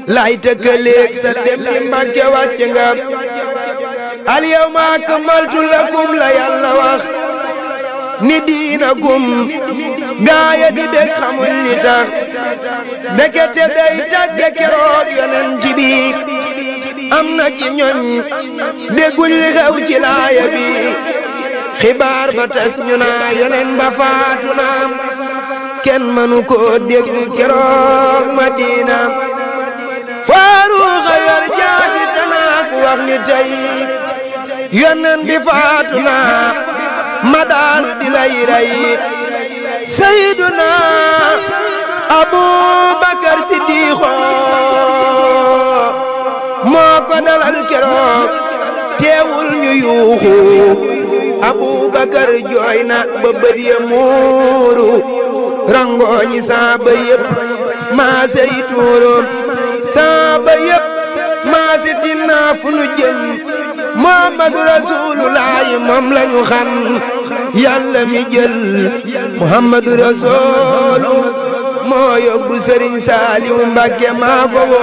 lay tëkkaleeg sa dem di Mbàkke wàcc nga al yawma akmaltu lakum la yàlla wax ni diinakum gaaya di bég xamuñ li tax ndekete day tàgge keroog yonent bi am na ci ñoñ dégguñ li xew ci laaya bi xibaar ba tas ñu naa yonen ba faatu naam kenn mënu ko dégg keroog Madina faaruuxa yor jaasi tanaak wax ni tey yonen bi faatu naa ma daal di lay rey Sayyiduna Abubakar Siddiqo moo ko dalal keroog teewul ñu yuuxu Abubakar jooy na ba bët ya muuru rangooñi saaba yëpp maa sey tuuru saaba yëpp maa si tinnaa fu nu jëm Muhammadu Rasulullaahi moom lañu xam yàlla mi jël Muhammadu Rasulu moo yóbbu Sëriñ Saaliw Mbàkke maa ko